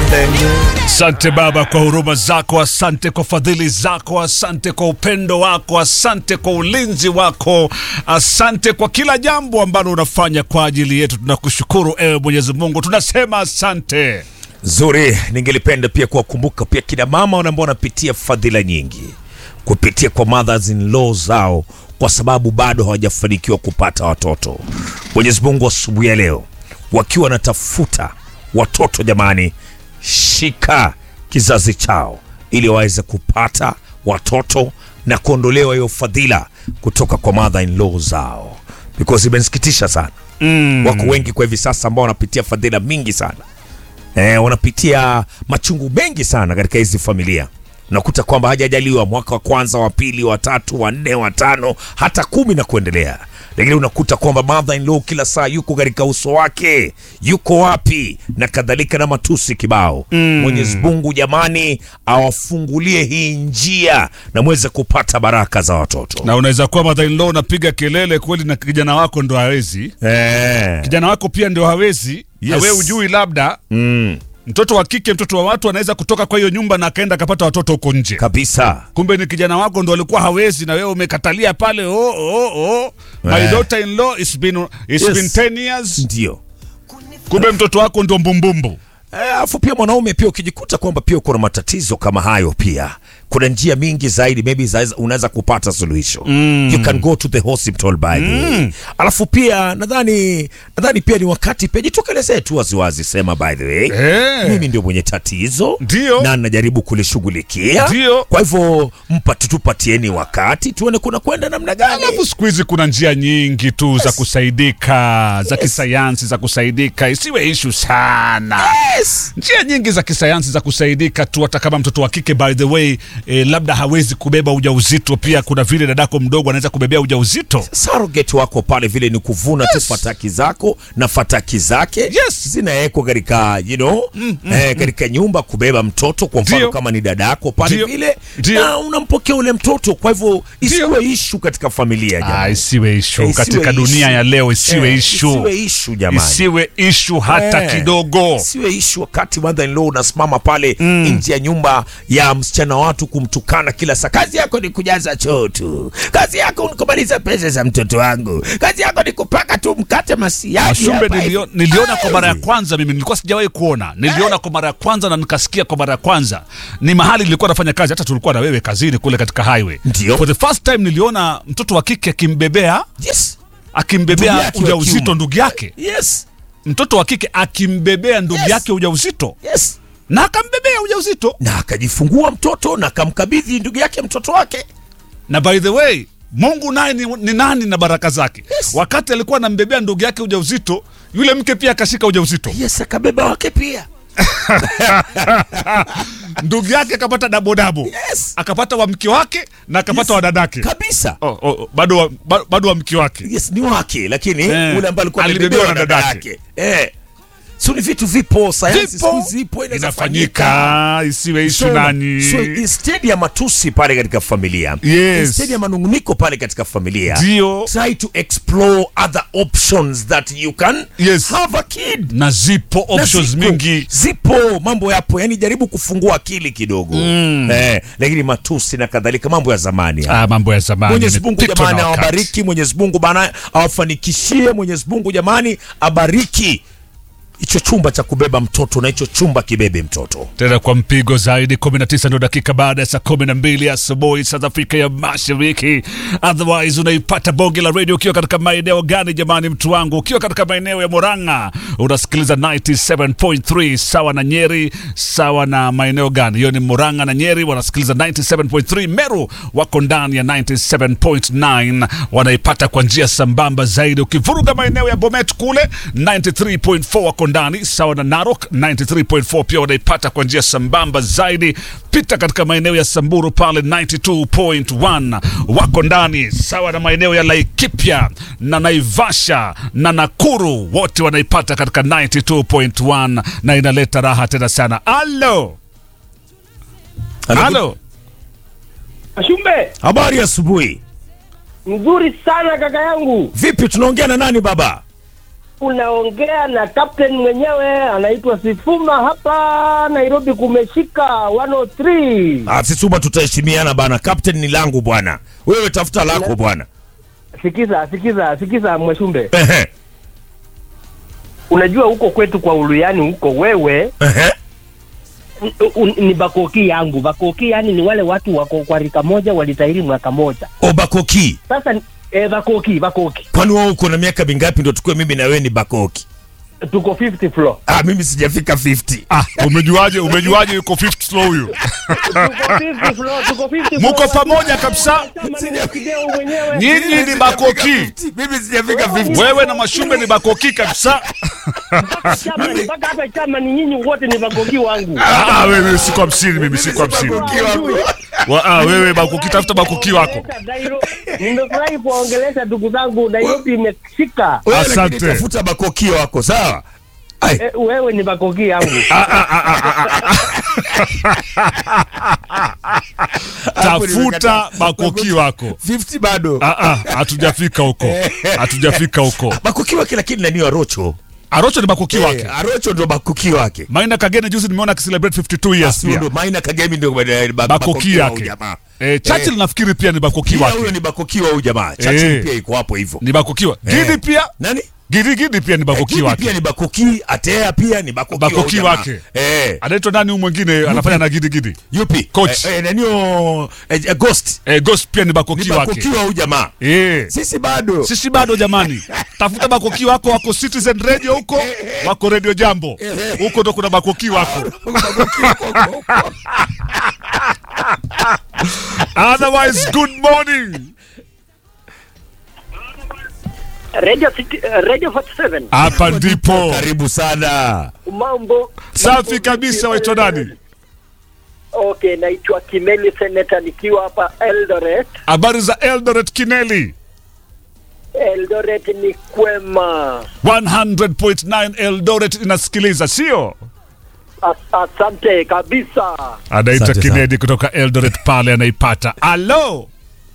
Asante Baba kwa huruma zako, asante kwa fadhili zako, asante kwa upendo wako, asante kwa ulinzi wako, asante kwa kila jambo ambalo unafanya kwa ajili yetu. Tunakushukuru ewe Mwenyezi Mungu, tunasema asante. Zuri, ningelipenda pia kuwakumbuka pia kina mama ambao wanapitia fadhila nyingi kupitia kwa mothers in law zao, kwa sababu bado hawajafanikiwa kupata watoto. Mwenyezi Mungu asubuhi ya leo wakiwa wanatafuta watoto, jamani, shika kizazi chao ili waweze kupata watoto na kuondolewa hiyo fadhila kutoka kwa mother in law zao, because imenisikitisha sana Mm. wako wengi kwa hivi sasa ambao wanapitia fadhila mingi sana eh, wanapitia machungu mengi sana katika hizi familia. Unakuta kwamba hajajaliwa mwaka wa kwanza, wa pili, wa tatu, wa nne, wa tano, hata kumi na kuendelea, lakini unakuta kwamba mother in law kila saa yuko katika uso wake, yuko wapi na kadhalika, na matusi kibao. Mwenyezi Mungu jamani, awafungulie hii njia na mweze kupata baraka za watoto Na unaweza kuwa mother in law unapiga kelele kweli, na kijana wako ndo hawezi, eh. kijana wako pia ndio hawezi na Yes. wewe ujui, labda mm. mtoto wa kike, mtoto wa watu anaweza kutoka kwa hiyo nyumba na akaenda akapata watoto huko nje. kabisa kumbe ni kijana wako ndo alikuwa hawezi na wewe umekatalia pale. oh, oh, oh. My Eh. daughter in law it's been, it's Yes. been 10 years. ndio Kumbe mtoto wako ndo mbumbumbu. Eh, Alafu pia mwanaume pia ukijikuta kwamba pia uko na matatizo kama hayo, pia kuna njia mingi zaidi, maybe za- unaweza kupata suluhisho mm. you can go to the hospital by the way. Alafu pia nadhani nadhani pia ni wakati pia jitokelezee tu waziwazi, sema by the way Eh. mimi ndio mwenye tatizo Ndio. na najaribu kulishughulikia. Ndio. Kwa hivyo mpati tupatieni wakati tuone kuna kwenda namna gani. Alafu siku hizi kuna njia nyingi tu za kusaidika za kisayansi za kusaidika, isiwe ishu sana. Yes. Njia nyingi za kisayansi za kusaidika tu, hata kama mtoto wa kike by the way eh, labda hawezi kubeba ujauzito, pia kuna vile dadako mdogo anaweza kubebea ujauzito. surrogate wako pale vile ni kuvuna tu fataki zako na fataki zake Yes. zinawekwa katika you know, eh, katika nyumba kubeba mtoto kwa mfano Ndio. kama ni dadako pale Ndio. vile Ndio. na unampokea ule mtoto kwa hivyo isiwe ishu katika familia Ah, jamani. isiwe ishu Eh, katika isiwe dunia issue. ya leo, isiwe Eh, ishu, isiwe ishu jamani. isiwe ishu hata Eh, kidogo. Isiwe ishu wakati mother in law unasimama pale nje ya nyumba ya msichana wa watu kumtukana kila saa. Kazi yako ni kujaza choo tu, kazi yako ni kumaliza pesa za mtoto wangu, kazi yako ni kupaka tu mkate masiagi. Mashumbe hapa nilio, hivi. niliona kwa mara ya Hivi. kwanza, mimi nilikuwa sijawahi kuona, niliona kwa mara ya kwanza na nikasikia kwa mara ya kwanza. Ni mahali nilikuwa nafanya kazi, hata tulikuwa na wewe kazini kule katika highway. Ndio. For the first time niliona mtoto wa kike akimbebea Yes. Ndugu akimbebea yake wa ujauzito kiume. ndugu yake, Yes. mtoto wa kike akimbebea ndugu Yes. yake ujauzito Yes. na akambebea ujauzito. Na akajifungua mtoto na akamkabidhi ndugu yake mtoto wake. na by the way mungu naye ni, ni nani na baraka zake Yes. wakati alikuwa anambebea ndugu yake ujauzito yule mke pia akashika ujauzito Yes, akabeba wake pia. ndugu yake akapata dabodabo Yes. akapata wa mke wake na akapata Yes. wa dadake Kabisa. oh, oh, oh, bado wa, ba- bado wa mke wake Yes, ni wake lakini Eh, ule ambaye alikuwa alibebewa amebebewa na na dadake. dadake. Eh. So ni vitu vipo, sayansi siku hizi ipo inaweza fanyika. inafanyika isiwe ishu So, nani so instead ya matusi pale katika familia Yes. instead ya manunguniko pale katika familia Ndio. try to explore other options that you can Yes. have a kid na zipo Na options zipo, mingi zipo mambo yapo yani jaribu kufungua akili kidogo eh, lakini matusi na kadhalika mambo ya zamani haya. ah, mambo ya zamani Mwenyezi Mungu yamepitwa jamani na wakati. awabariki. Mwenyezi Mungu bana awafanikishie. Mwenyezi Mungu jamani abariki hicho chumba cha kubeba mtoto na hicho chumba kibebe mtoto. tena kwa mpigo zaidi 19 ndio dakika baada ya saa 12 asubuhi South Africa ya Mashariki. Otherwise unaipata bonge la radio ukiwa katika maeneo gani jamani, mtu wangu? Ukiwa katika maeneo ya Murang'a unasikiliza 97.3 sawa na Nyeri, sawa na maeneo gani? Hiyo ni Murang'a na Nyeri wanasikiliza 97.3. Meru wako ndani ya 97.9 wanaipata kwa njia sambamba zaidi. Ukivuruga maeneo ya Bomet kule 93.4 wako ndani sawa na Narok 93.4 pia wanaipata kwa njia sambamba zaidi. Pita katika maeneo ya Samburu pale 92.1 wako ndani sawa na maeneo ya Laikipia na Naivasha na Nakuru, wote wanaipata katika 92.1 na inaleta raha tena sana. Alo, alo, Ashumbe, Habari asubuhi. mzuri sana kaka yangu. Vipi, tunaongea na nani baba? unaongea na captain mwenyewe anaitwa Sifuma hapa Nairobi, kumeshika 103. Ah, Sisuma tutaheshimiana bana. Captain ni langu bwana. Wewe tafuta lako bwana. Sikiza, sikiza, sikiza Mweshumbe, Ehe. unajua huko kwetu kwa Uluyani huko wewe Ehe. n- un- ni bakoki yangu. Bakoki yani ni wale watu wako kwa rika moja walitahiri mwaka moja. Obakoki. Sasa eh, bakoki bakoki, Kwani wewe uko na miaka mingapi ndo tukue mimi na wewe ni Bakoki? tuko 50 floor Ah, mimi sijafika 50. Ah, umejuaje? Umejuaje yuko fifth floor huyu? tuko 50 floor, tuko 50 Muko floor. pamoja kabisa? Chama ni Mwakideu mwenyewe. Nyinyi ni bakoki. Mimi sijafika 50. Wewe na Mashumbe ni bakoki kabisa. Mpaka chama ni- mpaka hapa chama ni nyinyi wote ni bakoki wangu. Ah, ah, wewe si kwa hamsini, mimi si kwa hamsini. Bakoki wangu. Wa- ah, wewe bakoki, tafuta bakoki wako. Nairo- Nimefurahi kuwaongelesha ndugu zangu, Nairobi imeshika. Wewe lakini Asante. tafuta Bakoki wako, sawa? Ai. Eh, wewe ni bakoki yangu. Tafuta bakoki wako. 50 bado. Ah, ah, hatujafika huko, hatujafika huko. Bakoki wake lakini nani Arocho? Arocho ni bakoki wake. Eh, Arocho ndo Bakoki wake. Maina Kagene juzi nimeona akicelebrate 52 years Sio pia. ndo Maina Kagemi ndo ba- ba- Bakoki wa huyu yake. jamaa. Eh, Churchill nafikiri pia ni bakoki Pia huyo wake. ni Bakoki wa huyu jamaa. Churchill Eh. pia iko hapo hivyo. Ni bakoki wa. Gidi Eh. pia. Nani? Gidi Gidi pia ni bakoki Gidi wake. pia ni Bakoki, Atea pia ni Bakoki, wa Bakoki huyu jamaa. wake. Eh. Anaitwa nani huyu mwingine anafanya na Gidi Gidi? Yupi? Coach. Eh, eh, nani huyo, eh, eh, Ghost. Eh, Ghost pia ni Ni bakoki wake. Bakoki wa huyu jamaa. Eh. Sisi bado. Sisi bado jamani, tafuta bakoki wako, wako Citizen Radio huko, wako Radio Jambo huko, ndo kuna bakoki wako. Bakoki wako huko. Otherwise, good morning. Radio City, uh, Radio 47 Hapa ndipo Karibu sana. mambo safi mambo kabisa. vipi? Waitwa nani? Okay, naitwa Kimeli Senator nikiwa hapa Eldoret. Habari za Eldoret Kineli? Eldoret ni kwema. 100.9 Eldoret inasikiliza, sio? As, asante kabisa. Anaita Asante sana. Kinedi kutoka Eldoret pale, anaipata. Alo,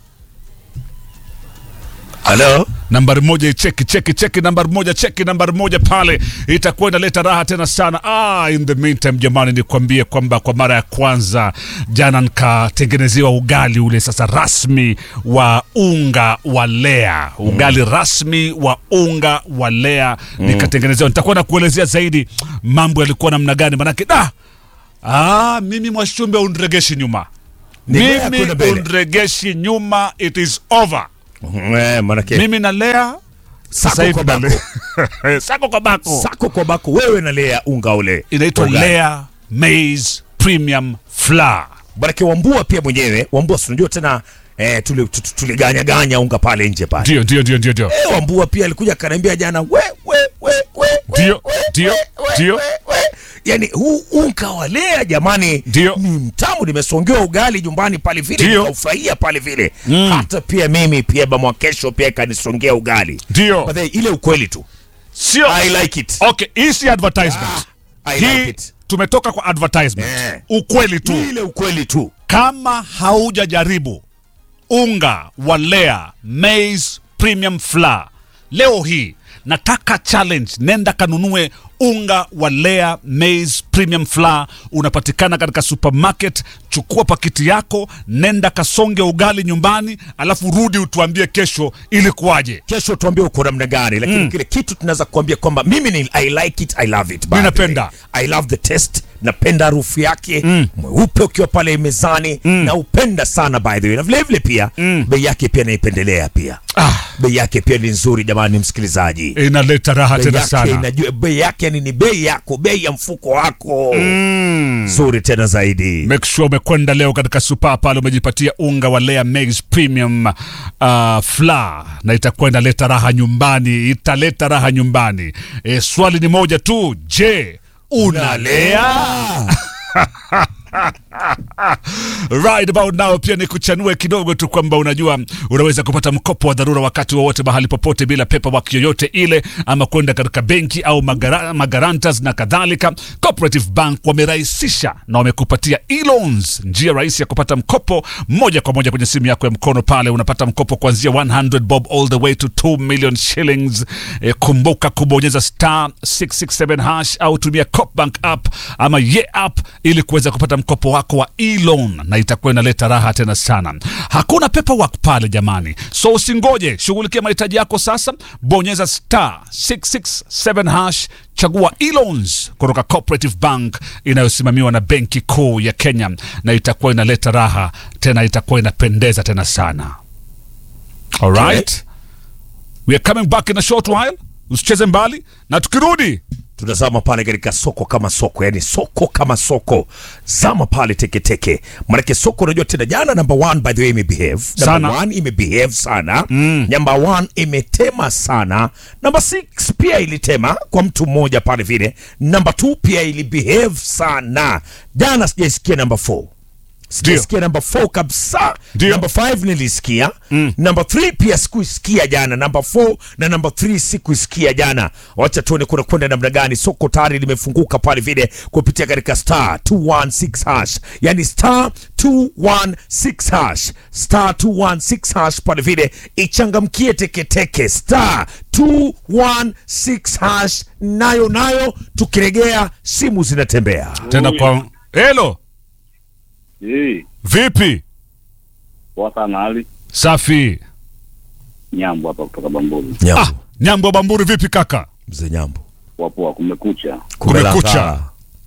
Halo. nambari moja icheki cheki cheki nambari moja cheki nambari moja pale itakuwa inaleta raha tena sana ah, in the meantime jamani nikwambie kwamba kwa mara ya kwanza jana nikatengenezewa ugali ule sasa rasmi wa unga wa lea ugali rasmi wa unga wa lea nikatengenezewa nitakuwa na kuelezea zaidi mambo yalikuwa namna gani manake da ah, mimi mwashumbe unregeshi nyuma Ni Lea mimi kwenda mbele. unregeshi nyuma it is over Eh, manake mimi nalea sasa Sako hivi kwa bako. nalea. sako kwa bako sako kwa bako wewe na Lea unga ule. inaitwa Unga. Lea Maize Premium Flour. Manake Wambua pia mwenyewe, Wambua si unajua tena eh, tuli- tu- tu- tuliganya ganya unga pale nje pale. Ndio, ndio, ndio, ndio, ndio. Eh, Wambua pia alikuja akaniambia jana we we we we we, Ndio, we, ndio, we, we, ndio. we, we. Yaani huu unga wa Lea jamani Ndio. ni mtamu, nimesongewa ugali nyumbani pale vile Ndio. nikaufurahia pale vile hata pia mimi pia bamwa kesho pia ikanisongea ugali Ndio. But then, ile ukweli tu Sio. I like it. Okay, hii si advertisement. I Hii like it. tumetoka kwa advertisement. Eh. Ukweli tu. Ile ukweli tu. Kama haujajaribu unga wa Lea Maize Premium Flour leo hii nataka challenge, nenda kanunue unga wa Lea Maize Premium Flour, unapatikana katika supermarket. Chukua pakiti yako, nenda kasonge ugali nyumbani, alafu rudi utuambie kesho ilikuwaje. kesho tuambie uko namna gani lakini kile kitu tunaweza kuambia kwamba mimi ni I like it I love it by Mi the napenda. way. I love the taste napenda harufu yake mweupe ukiwa pale mezani na upenda sana by the way na vile vile pia bei yake pia naipendelea pia Ah. bei yake pia ni nzuri jamani msikilizaji Inaleta raha bei tena yake sana. inajua bei yake yani ni bei yako bei ya mfuko wako nzuri tena zaidi Make sure umekwenda leo katika supa pale umejipatia unga wa Lea Maize Premium uh, flour na itakuwa inaleta raha nyumbani, italeta raha nyumbani. E, swali ni moja tu, je, unalea? right about now pia ni kuchanue kidogo tu kwamba unajua unaweza kupata mkopo wa dharura wakati wowote mahali popote bila paperwork yoyote ile ama kwenda katika benki au magara, magarantas na kadhalika cooperative bank wamerahisisha na wamekupatia e-loans njia rahisi ya kupata mkopo moja kwa moja kwenye simu yako ya mkono pale unapata mkopo kuanzia 100 bob all the way to 2 million shillings e, kumbuka kubonyeza star 667 hash au tumia copbank app ama ye app ili kuweza kupata mkopo wako wa e-loan na itakuwa inaleta raha tena sana hakuna paperwork pale jamani so usingoje shughulikia mahitaji yako sasa bonyeza star 667 hash chagua e-loans kutoka cooperative bank inayosimamiwa na benki kuu ya kenya na itakuwa inaleta raha tena itakuwa inapendeza tena sana alright we are coming back in a short while usicheze mbali na tukirudi tunazama pale katika soko kama soko yani soko kama soko zama pale teketeke manake soko unajua tena jana number one by the way imebehave Sana. number one imebehave sana mm. number one imetema sana number six pia ilitema kwa mtu mmoja pale vile number two pia ilibehave sana jana sijaisikia number four sijasikia number 4 kabisa Ndio. number 5 nilisikia mm. number 3 pia sikuisikia jana number 4 na number 3 sikuisikia jana wacha tuone kuna kwenda namna gani soko tayari limefunguka pale vile kupitia katika star 216 hash yani star 216 hash star 216 hash pale vile ichangamkie teketeke star 216 hash nayo nayo tukiregea simu zinatembea tena kwa helo Eh, vipi poa sana hali safi nyambo hapa kutoka Bamburi. nyambo ah, nyambo bamburi vipi kaka mzee nyambo Poa poa, kumekucha. Kumekucha.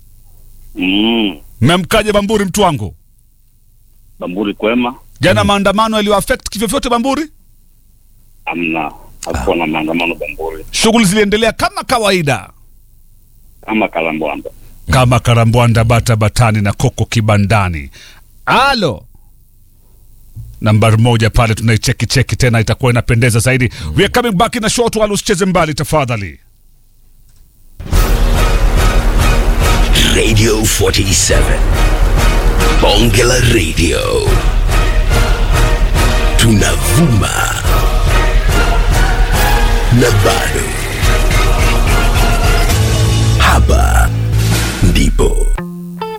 Mm, mmemkaje bamburi mtu wangu Bamburi kwema? jana maandamano yaliyoaffect kivyovyote bamburi Amna, hakuwa na maandamano Bamburi shughuli ziliendelea kama kawaida kama Kalambwanda. kama karambwanda bata batani na koko kibandani alo nambari moja pale tunaicheki cheki tena itakuwa inapendeza zaidi we are coming back in a short while usicheze mbali tafadhali Radio 47. Bonge la Radio. Tunavuma. Na bado. Hapa ndipo